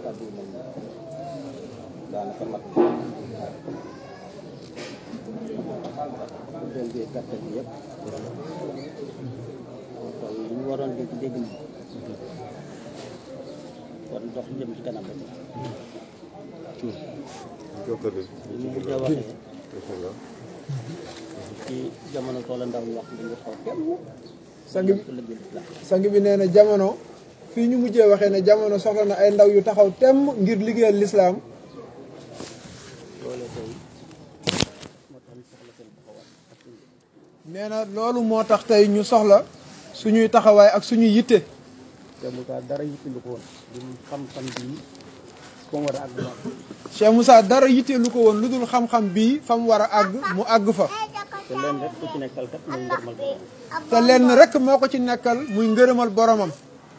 kàddu yi moom daanaka mat doon bi gàttal bi yëpp kon li ñu waroon dégg dégg na kon dox jëm ci kanam rek jokkale li ñu mujjee waxee ci jamono toola ndaw ñu wax li ñu xaw kenn sang bi su lëggee la sang bi nee na jamono fii ñu mujjee waxee ne jamono soxla na ay ndaw yu taxaw temm ngir liggéeyal lislaam loolee tey moo tax ñu soxla seen taxawaay ak suñu nee na loolu moo tax tey ñu soxla suñuy taxawaay ak suñuy yitte te Moussa dara yitteelu ko woon li mu xam-xam bii fa mu war a àgg moom Cheikh Moussa dara yitteelu ko woon lu dul xam-xam bii fa mu war a àgg mu àgg fa te leen rek ku ci nekkal kat muy ngërmal borom te lenn rek moo ko ci nekkal muy ngërëmal boromam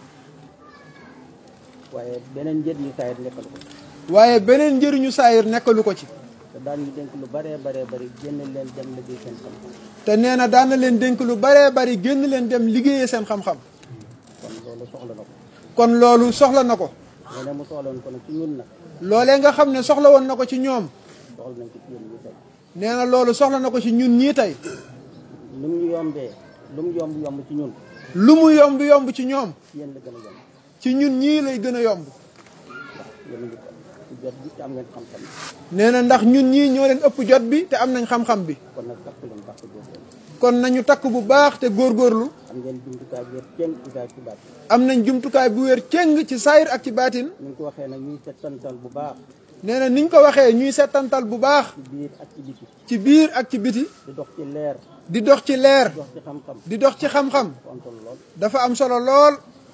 waaye beneen njëriñu saa yi nekkal ko waaye beneen njëriñu saayir nekkalu ko ci te daan ñu dénk lu baree baree bari génn leen dem liggéey seen xam-xam te nee na daan na leen dénk lu baree bari génn leen dem liggéeyee seen xam-xam kon loolu soxla na ko kon loolu soxla na ko nga ne mu soxla woon ko nag ci ñun nag loolee nga xam ne soxla woon na ko ci ñoom soxla nañ ko ci yéen ñi tey nee na loolu soxla na ko ci ñun ñii tey lu mu yombee lu mu yomb yomb ci ñun lu mu yomb yomb ci ñoom ci yéen la gën a yomb ci ñun ñii lay gën a yomb yéen a ngi ci jot bi te am ngeen xam-xam nee na ndax ñun ñii ñoo leen ëpp jot bi te am nañ xam-xam bi kon nag takk leen baax góorgóorlu kon nañu takk bu baax te góorgóorlu am ngeen jumtukaay bi yëpp kenn ci daal ci baat am nañ jumtukaay bu wér cëng ci saayir ak ci baatin ñu ngi ko waxee nag ñuy settantal bu baax nee na niñ ko waxee ñuy settantal bu baax ci biir ak ci biti ci biir ak ci biti di dox ci leer di dox ci leer di dox ci xam-xam di dox ci xam-xam ko am solo lool dafa am solo lool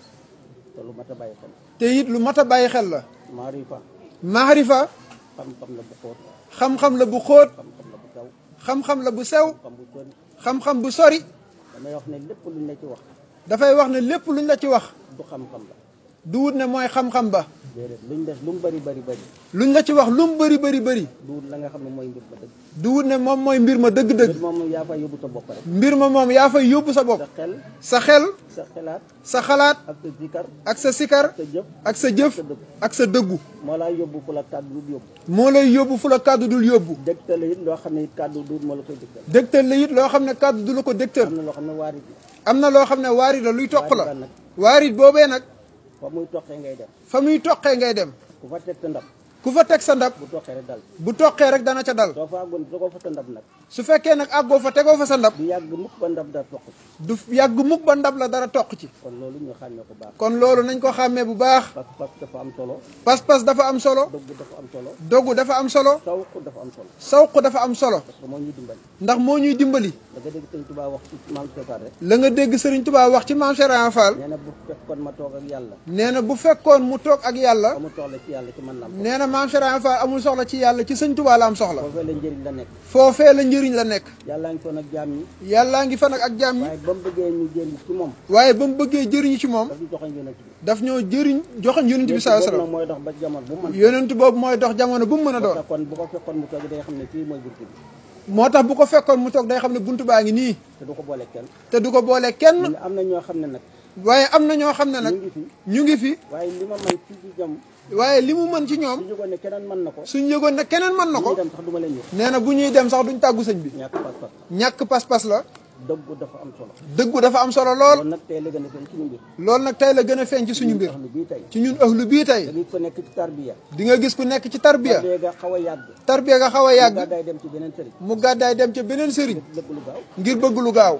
te lu mat a bàyyi xel te it lu mat a bàyyi xel la maarifa maarifa xam-xam la bu xóot xam-xam la bu xóot xam-xam la bu taw xam-xam la bu sew xam bu sori xam-xam bu sori damay wax ne lépp luñ la ci wax dafay wax ne lépp luñ la ci wax du xam-xam la du wut ne mooy xam-xam ba déedéet luñ def lu mu bari bari bari luñ la ci wax lu mu bëri bëri bëri du la nga xam ne mooy mbir ma dëgg du wut ne moom mooy mbir ma dëgg-dëgg mbir moom yaa fay yóbbu sa bopp rek mbir ma moom yaa fay yóbbu sa bopp sa xel sa xel sa xelaat sa xalaat ak sa zikar ak sa sikar sa jëf ak sa jëf sa dëgg ak sa dëggu moo laa yóbbu fu la kàddu du yóbbu moo lay yóbbu fu la kàddu dul yóbbu dégtal it loo xam ne it kàddu du moo la koy dégtal dégtal la it loo xam ne kàddu du la ko dégtal am na loo xam ne waarit la am na loo xam ne waarit la luy toq la waarit nag waarit boobee nag fa muy toqee ngay dem fa muy toqee ngay dem ku fa teg sa ndab ku fa teg sa ndab bu toqee rek dal bu toqee rek dana ca dal soo fa àggoon soo ko fa sa ndab nag su fekkee nag àggoo fa tegoo fa sa ndab du yàgg mukk ba ndab da toq du yàgg mukk ba ndab la dara toq ci kon loolu ñu xàmmee ko baax kon loolu nañ ko xàmmee bu baax parce que dafa am solo pas-pas dafa am solo dëgg dafa am solo dogu dafa am solo sawq dafa am solo sawq dafa am solo parce que moo ñuy dimbali ndax moo ñuy dimbali da nga dégg sëñ Tuubaa wax ci maam Seetaan rek la nga dégg Sëriñ Tuubaa wax ci maam Cheikh Ibra Fall nee na bu fekkoon ma toog ak yàlla nee na bu fekkoon mu toog ak yàlla ba mu soxla ci yàlla ci man la am nee na maam Cheikh Ibra Fall amul soxla ci yàlla ci Sëñ Tuubaa la am soxla foofee la njëriñ la nekk foofee la njëriñ la nekk yàllaa ngi foon ak jaam ñi yàllaa ngi fa nag ak jaam ñi waaye ba mu bëggee ñu jëriñ ci moom waaye ba mu bëggee jëriñu ci moom daf ñu joxoñ yonent bi daf ñoo jëriñ joxoñ yonent bi saa boobu salaam nag mooy dox ba jamono bu man yonent boobu mooy dox jamono bu mu mën a doon kon bu ko fekkoon mu toog day xam ne fii mooy bunt bi moo tax bu ko fekkoon mu toog day xam ne buntu baa ngi nii te du ko boole kenn te du ko boole mu kenn ne am na ñoo xam ne nag waaye am na ñoo xam ne nag ñu ngi fi ñu ngi fi waaye li ma man fii ci jam waaye li mu mën ci ñoom su jógoon ne keneen mën na ko suñ yëgoon ne keneen mën na ñu ko dem sax du ma leen yëg nee na bu ñuy dem sax duñ tàggu sëñ bi ñàkk pas-pas ñàkk pas-pas la dëggu dafa am solo dëggu dafa am solo lool loolu nag tey la gën a feeñ ci ñu mbir loolu nag tey la gën a feeñ ci suñu mbir lu bii tey ci ñun ëhlu bii da tey ngay ko nekk ci tarbiya di nga gis ku nekk ci tarbiya tarbiya ga xaw a yàgg tarbiya nga xaw a yàgg yàgg gàddaay dem ci beneen sëriñ mu gàddaay dem ca beneen sëriñ lépp lu gaaw ngir bëgg lu gaaw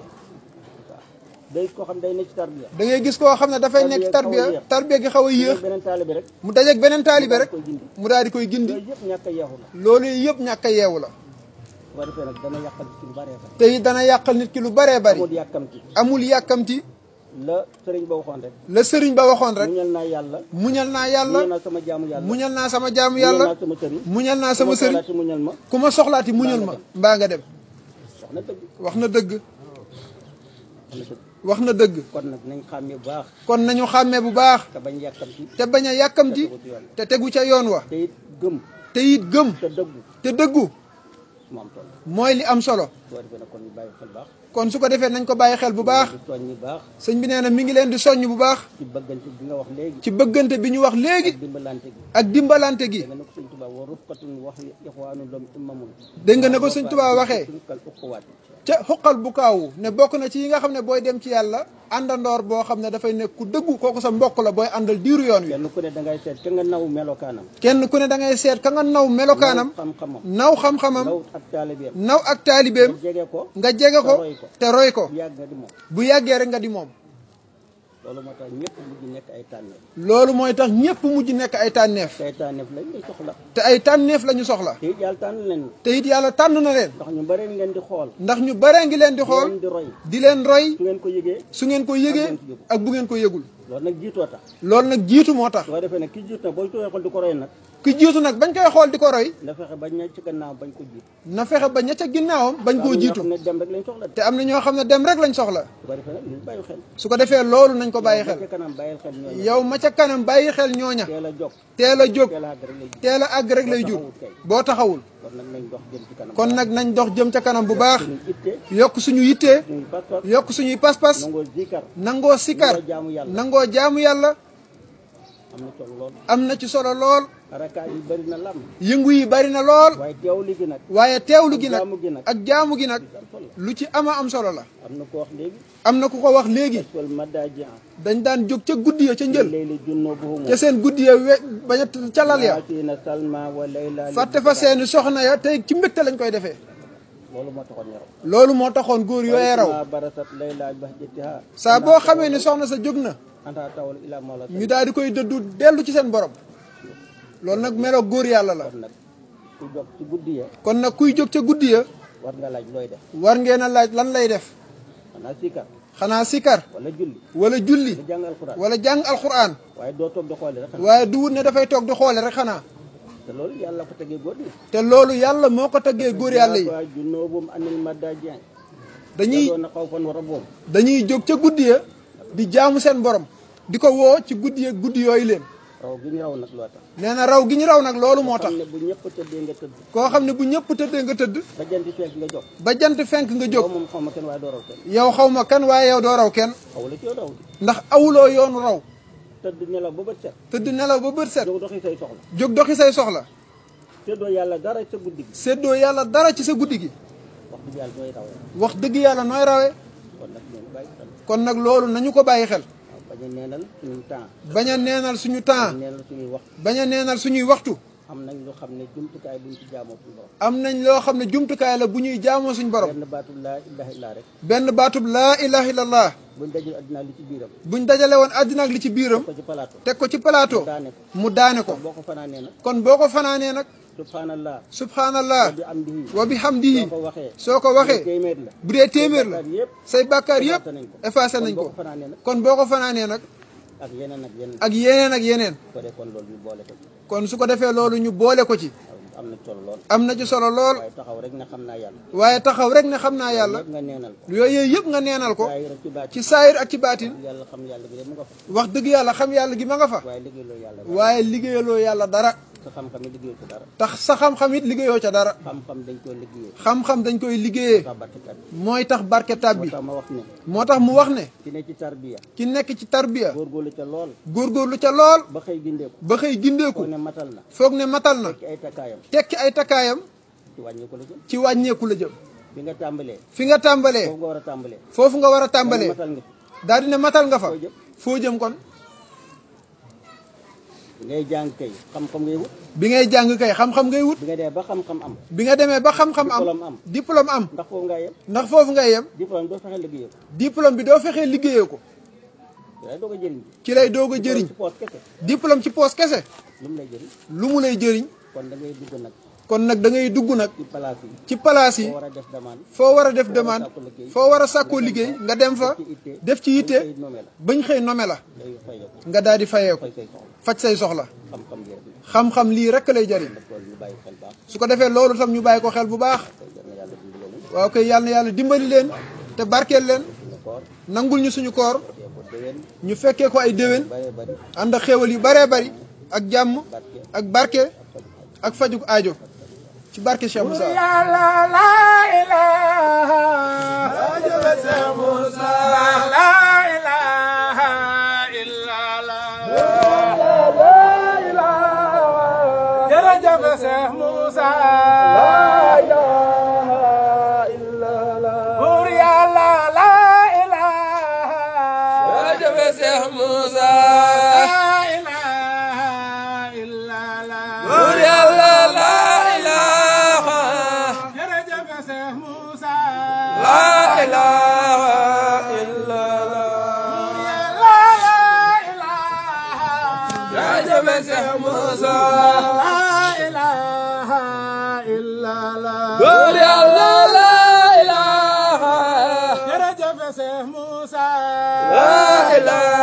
day koo xam day nekk ci tarbiya da ngay gis koo xam ne dafay nekk ci tarbiya tarbiya gi xaw a yéex beneen taalibe rek mu dajeeg beneen taalibe rek koy gindi mu daal di koy gindi yooyu yëpp ñàkk a yeexu la loolu yëpp ñàkk a yeewu la bu ko defee nag dana yàqal ci lu baree fa te it dana yàqal nit ki lu baree bari amul yàkkamti amul yàkkamti la sëriñ ba waxoon rek la sëriñ ba waxoon rek muñal naa yàlla muñal naa muñal yàlla naa sama jaamu yàlla muñal naa sama jaamu muñal yàlla naa sama sëriñ muñal naa sama sëriñ soxlaati muñal ma ku ma soxlaati muñal ma mbaa nga dem wax na dëgg wax na dëgg wax na dëgg wax na dëgg kon nag nañ xàmmee bu baax kon nañu xàmmee bu baax te bañ yàkkamti te bañ a yàkkamti tegu ci yoon te tegu ca yoon wa te it gëm te it gëm te dëggu te dëggu mu am toll mooy li am solo boo defee nag kon ñu bàyyi xel baax kon su ko defee nañ ko bàyyi xel bu baax di tooñ ñi baax sëñ bi nee na mi ngi leen di soññ bu baax ci bëggante bi nga wax léegi ci bëggante bi ñu wax léegi dimbalante gi ak dimbalante gi da nga ne ko sëñ Tuubaa wa rufqatun wax ixwaanu lom imamun dégg nga ne ko sëñ Tuubaa waxee tilkal uquwaat ca xuqal bu kaawu ne bokk na ci yi nga xam ne booy dem ci yàlla àndandoor boo xam ne dafay nekk ku dëggu kooku sa mbokk la booy àndal diiru yoon wi kenn ku ne da ngay seet ka nga naw melokaanam kenn ku ne da ngay seet ka nga naw melokaanam naw xam-xamam naw xam-xamam naw ak taalibeem naw ak taalibeem nga jege ko nga jege ko te roy ko. te roy ko bu yàgg nga di moom bu yàggee rek nga di moom loolu moo tax ñëpp mujj nekk ay tànneef loolu mooy tax ñépp mujj nekk ay tànneef te ay tànneef lañ lay soxla te ay tànneef la ñu soxla te it yàlla tànn leen te it yàlla tànn na leen ndax ñu bare ngi leen di xool ndax ñu baree ngi leen di xool leen di roy di leen roy su ngeen ko yëgee su ngeen ko yëgee ak bu ngeen ko yëgul loolu nag jiitoo tax loolu nag jiitu moo tax su ko defee nag ki jiit nag boo tooyee xool di ko roy nag ki jiitu nag bañ koy xool di ko roy na fexe ba ña ci gannaaw bañ ko jiit na fexe ba ña ca ginnaawam bañ koo jiitu ne dem rek lañ soxla de te am na ñoo xam ne dem rek lañ soxla su ko defee nag ñu bàyyi xel su ko defee loolu nañ ko bàyyi ba xel ca kanam bàyyil xel ñooñu yow ma ca kanam bàyyi xel ñooña teel a jóg teel a jóg teel a àgg rek lay jiit teel a àgg rek lay jur boo taxawul kon nag nañ dox jëm ci kanam kon nag nañ dox jëm ca kanam bu baax suñu itte yokk suñu yittee suñu pas-pas yokk suñuy pas-pas nangoo zikar nangoo sikar nangoo jaamu yàlla nangoo jaamu yàlla am na solo lool am na ci solo lool arakaat yi bëri na lam yëngu yi bari na lool waaye teewlu gi nag waaye teewlu gi nag jaamu gi nag ak jaamu gi nag am solo lu ci ama am solo la am na ko wax léegi am na ku ko wax léegi wal madaaji dañ daan jóg ca guddi ya ca njël layli junubuhum ca seen guddi ya we bañ a ca lal ya yaatiina salma wa layla fàtte fa seeni soxna ya tey ci mbégte lañ koy defee loolu moo taxoon ñu raw loolu moo taxoon góor yooyee raw ma barasat layla bahjatiha saa boo xamee ni soxna sa jóg na anta tawal ila mawla ñu daal di koy dëddu dellu ci seen borom loolu nag meloo góor yàlla la kon nag ku jóg ci guddi ya kon nag kuy jóg ca guddi ya war nga laaj looy def war ngeen a laaj lan lay def xanaa sikar xanaa sikar wala julli wala julli nga jàng alquran wala jàng alquran waaye doo toog di xoole rek xanaa waaye du wut ne dafay toog di xoole rek xanaa te loolu yàlla ko tegee góor ñi te loolu yàlla moo ko taggee góor yàlla yi waa junubum anil madaaji dañuy doon na xaw fan war a boom dañuy jóg ca guddi ya di jaamu seen borom di ko woo ci guddi ya guddi yooyu leen raw gi ñu raw nag loo tax nee na raw gi ñu raw nag loolu moo tax xam ne bu ñëpp tëddee nga tëdd koo xam ne bu ñëpp tëddee nga tëdd ba janti fekk nga jóg ba jant fenk nga jóg yow moom xaw ma kenn waaye doo raw kenn yow xaw ma kan waaye yow doo raw kenn xaw la ci yow raw di ndax awuloo yoonu raw tëdd nelaw ba bët set tëdd nelaw ba bët set jóg doxi say soxla jóg doxi say soxla tëddoo yàlla dara sa guddi gi séddoo yàlla dara ci sa guddi gi wax dëgg yàlla nooy rawee wax dëgg yàlla nooy rawee kon nag ñoom bàyyi xel kon nag loolu nañu ko bàyyi xel waaw bañ a neenal suñu temps bañ a neenal suñu temps neenal suñuy wax bañ a neenal suñuy waxtu am nañ lu xam ne jumtukaay buñ ci jaamoo suñu borom am nañ loo xam ne jumtukaay la bu ñuy jaamoo suñu borom benn baatu laa ilaha illa rek benn baatub laa ilaha illallah buñ dajul addinaa li ci biiram buñ dajale woon àddina ak li ci biiram ko ci plateau teg ko ci plateau daane ko mu daane ko boo ko fanaanee nag kon boo ko fanaanee nag subhanallah subhanallah bi am bihi wa bihamdihi soo ko waxee soo ko waxee téeméer la bu dee téeméer la bàkkaar yëpp say bàkkaar yëpp effacé nañ ko effacé nañ boo ko ko fanaanee nag kon boo ko fanaanee nag ak yeneen ak yeneen ak yeneen ak yeneen ko dee kon loolu ñu boole ko ci kon su ko defee loolu ñu boole ko ci am na solo lool am na ci solo lool waaye taxaw rek ne xam naa yàlla waaye taxaw rek ne xam naa yàlla yëpp nga neenal ko yooyu yëpp nga neenal ko waaye rek ci baat ci saayir ak ci baatin yàlla xam yàlla bi de mu nga fa wax dëgg yàlla xam yàlla gi ma nga fa waaye liggéey loolu yàlla waaye liggéeyaloo yàlla dara sa xam-xam yi liggéey ko dara tax sa xam-xam it liggéeyoo ca dara xam-xam dañ koy liggéeyee xam-xam dañ koy liggéeyee sa barkekat mooy tax barke moo tàbbi tax ma wax ne moo tax mu wax ne ci ne ci tarbiya ki nekk ci tarbiya góorgóorlu ca lool góorgóorlu ca lool ba xëy gindeeku ba xëy gindeeku koo ne matal na foog ne matal na ci ay takkaayam tekki ay takkaayam ci wàññi ko la jëm ci wàññeeku la jëm bi nga tàmbalee fi nga tàmbalee foofu nga war a tàmbalee foofu nga war a wala tàmbalee matal nga daal di ne matal nga fa foo jëm foo jëm kon bi ngay jàng kay xam-xam ngay wut bi ngay jàng kay xam-xam ngay wut bi nga dee ba xam-xam am bi nga demee ba xam-xam am diplôme am diplôme am ndax foofu ngaa yem ndax foofu ngay yem diplôme doo fexe liggéeyee ko diplôme bi doo fexee liggéeyee ko yaa doog a jëriñ ci lay doog a jëriñ ci poos kese diplôme ci poos kese lu mu lay jëriñ lu mu lay jëriñ kon da ngay dugg nag kon nag da ngay dugg nag ci place yi ci palaas yi foo war a def demande foo war a def demande foo war a sàkkoo liggéey nga dem fa ci itte def ci yitte ay nommé la bañ xëy nome la day fay ko nga daal di fayeeku fay say soxla faj say soxla xam-xam bi rek la xam-xam lii rek lay jëriñ nag loolu ñu bàyyi xel baax su ko defee loolu tam ñu bàyyi ko xel bu baax tey yal na yàlla dimbali leen waaw kay yàlla na yàlla dimbali leen te barkeel leen suñu koor nangul ñu suñu koor dee ko déwén ñu fekkee ko ay déwén bëree bëri ànd ak xéewal yu baree bari ak jàmm barke ak barke faju ak fajuk aajo ci barke Cheikh Moussa yàlla la ilaha jërëjëf Cheikh Moussa la ilaha illa la jërëjëf Cheikh Moussa buur yàlla la ilaha jërëjëf Cheikh Moussa la ilaha illa la buur yàlla la ilaha jërëjëf Cheikh Moussa la ilaha illallah yàlla la ilaha jërëjëf Cheikh Moussa la ilaha illa la buur yàlla la ilaha jërëjëf Cheikh Moussa la ilaha